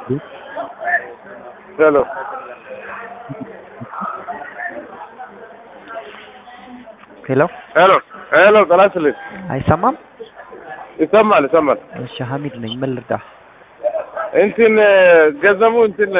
ሄሎ ሄሎ ሄሎ ሄሎ ጤና ይስጥልኝ። አይሰማም? ይሰማል ይሰማል። እሺ ሀሚድ ነኝ። ምን ልርዳ? እንትን ገንዘቡ እንትን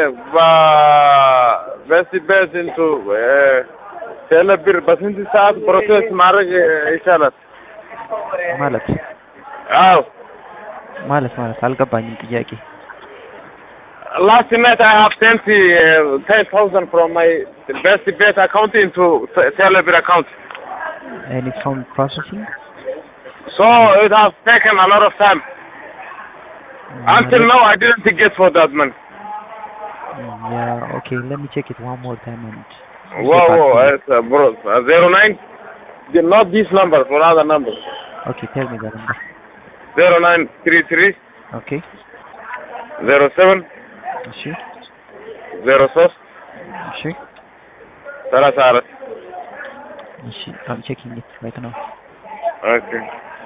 በስ በስ እንቱ ቴሌብር በስንት ሰዓት ፕሮሴስ ማድረግ ይቻላል? ማለት አዎ ማለት ማለት አልገባኝም ጥያቄ። Last night I have sent uh, 10,000 from my best bet account into Te- Telebir account. ኤኒ ሳውንድ ፕሮሰሲንግ So it has taken a lot of time. Until now I didn't get for that money. ያ ኦኬ ሌት ሚ ቼክ ኢት ዋን ሞር ታይም ኤንድ Whoa, whoa, it's, uh, bro, uh, 09, the- not this number, for other number. ኦኬ ቴል ሚ ዘ ነምበር 0933 ኦኬ 07 እሺ 03 እሺ 34 እሺ አም ቼኪንግ ኢት ራይት ናው Okay.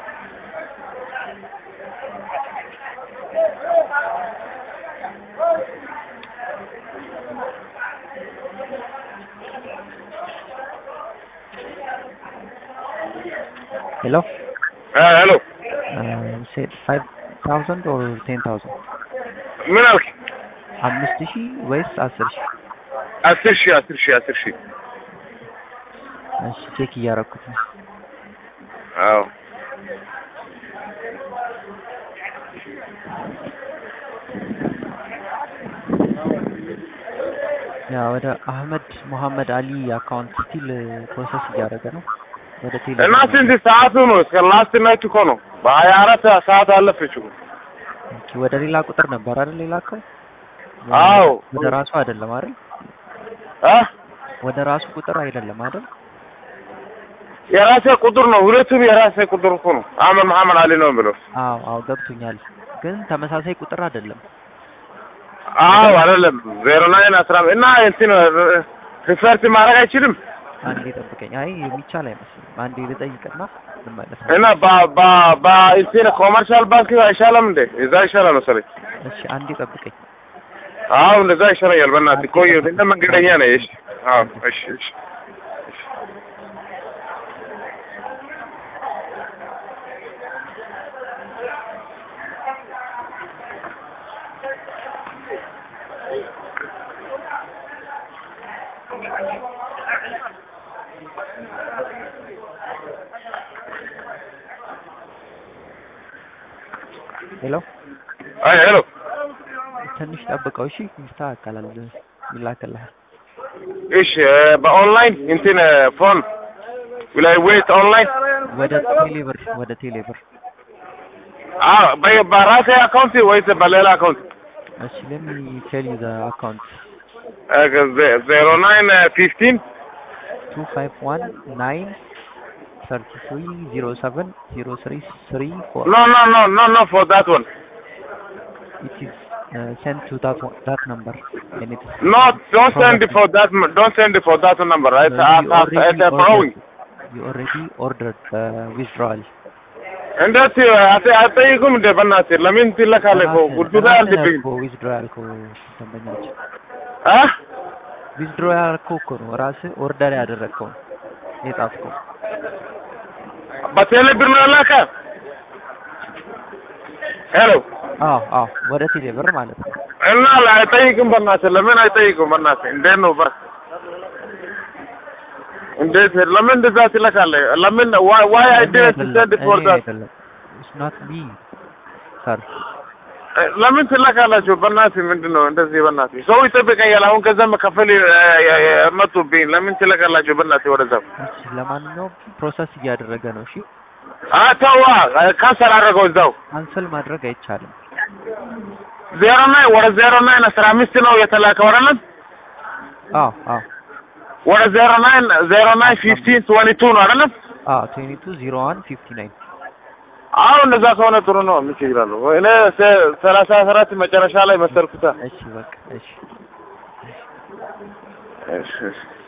ሄሎ Uh, hello. ሴድ ፋይቭ ታውዘንድ ኦር ቴን ታውዘንድ ምን አልክ? አምስት ሺህ ወይስ አስር ሺህ? አስር ሺህ አስር ሺህ አስር ሺህ እሺ ቼክ እያረኩት ነው። አዎ ያ ወደ አህመድ ሙሐመድ አሊ አካውንት ስቲል ፕሮሰስ እያደረገ ነው። ወደ ቴሌ እና ስንት ሰዓቱ ነው? እስከ ላስት ናይት እኮ ነው። በሀያ አራት ሰዓት አለፈች እኮ። ኦኬ፣ ወደ ሌላ ቁጥር ነበር አይደል የላከው? አዎ ወደ ራሱ አይደለም አይደል? አ ወደ ራሱ ቁጥር አይደለም አይደል? የራሴ ቁጥር ነው። ሁለቱም የራሴ ቁጥር እኮ ነው። አህመድ መሐመድ አሊ ነው ብለው። አዎ አዎ ገብቶኛል። ግን ተመሳሳይ ቁጥር አይደለም። አዎ አይደለም ዜሮ ናይን አስራ እና እንትን ሪፈርት ማድረግ አይችልም አንዴ ጠብቀኝ። አይ የሚቻል አይመስልም። አንዴ ልጠይቅና እንመለስ። እና በ በ በ እንትን ኮመርሻል ባንክ አይሻልም እንዴ? እዛ ይሻላል መሰለኝ። እሺ አንዴ ጠብቀኝ። አዎ እንደዛ ይሻለኛል። በእናትህ ቆይ፣ እንደ መንገደኛ ነኝ። እሺ አዎ እሺ እሺ ሄሎ አይ ሄሎ ትንሽ ጠብቀው እሺ። ይስተካከላል፣ ይላክልሃል። እሺ በኦንላይን እንትን ፎን ላይ ዌት ኦንላይን ወደ ቴሌብር ወደ ቴሌብር አዎ በ- በራሴ አካውንት ወይስ በሌላ አካውንት? እሺ ሌት ሚ ቴል ዩ ዘ አካውንት ዜሮ ናይን ፊፍቲን ቱ ፋይቭ ዋን ናይን ሰርቲ ትሪ ዚሮ ሰቨን ዚሮ ትሪ ትሪ ፎር ኖ ኖ ኖ ኖ ኖ ፎር ዳት ዋን it is uh, sent to that one, that number and it is No, don't send it for that. m- Don't send it for that number. It's, Uh, uh, you uh, already it's uh, borrowing. ordered- you already ordered uh, withdrawal እንዴት አት- አትጠይቁም እንደ በእናትህ ለምን ትለካለህ? እኮ ጉዱ ላይ አልድብኝ ዊዝድሮዋል እኮ ደንበኛችን አ ዊዝድሮዋል እኮ እኮ ነው ራስህ ኦርደር ያደረግከው የጻፍከው በቴሌ ብር ነው ያላከ። ሄሎ አዎ አዎ ወደ ቴሌ ብር ማለት ነው እና አይጠይቅም በእናትህ ለምን አይጠይቁም? በእናትህ እንዴት ነው በ እንዴት ለምን እንደዛ ትለካለህ? ለምን why why I didn't send it for እኔ that አይደለም it's not me sir ለምን ትለካላችሁ? በእናትህ ምንድን ነው እንደዚህ? በእናትህ ሰው ይጠብቀኛል። አሁን ከዛ መከፈል መጡብኝ። ለምን ትለካላችሁ? በእናትህ ወደዛ እሺ ለማንኛውም ፕሮሰስ እያደረገ ነው እሺ አተዋ ካንሰል አደረገው እዛው ካንሰል ማድረግ አይቻልም ዜሮ ናይን ወደ ዜሮ ናይን አስራ አምስት ነው የተላከው አይደለም? አዎ አዎ ወደ ዜሮ ናይን ዜሮ ናይን ፊፍቲን ትወንቲ ቱ ነው አይደለም? አዎ ትዌንቲ ቱ ዚሮ ዋን ፊፍቲ ናይን አሁን እንደዛ ከሆነ ጥሩ ነው። ምን ችግር አለው? እኔ ሰ- ሰላሳ አራት መጨረሻ ላይ መሰልኩታ። እሺ በቃ እሺ እሺ እሺ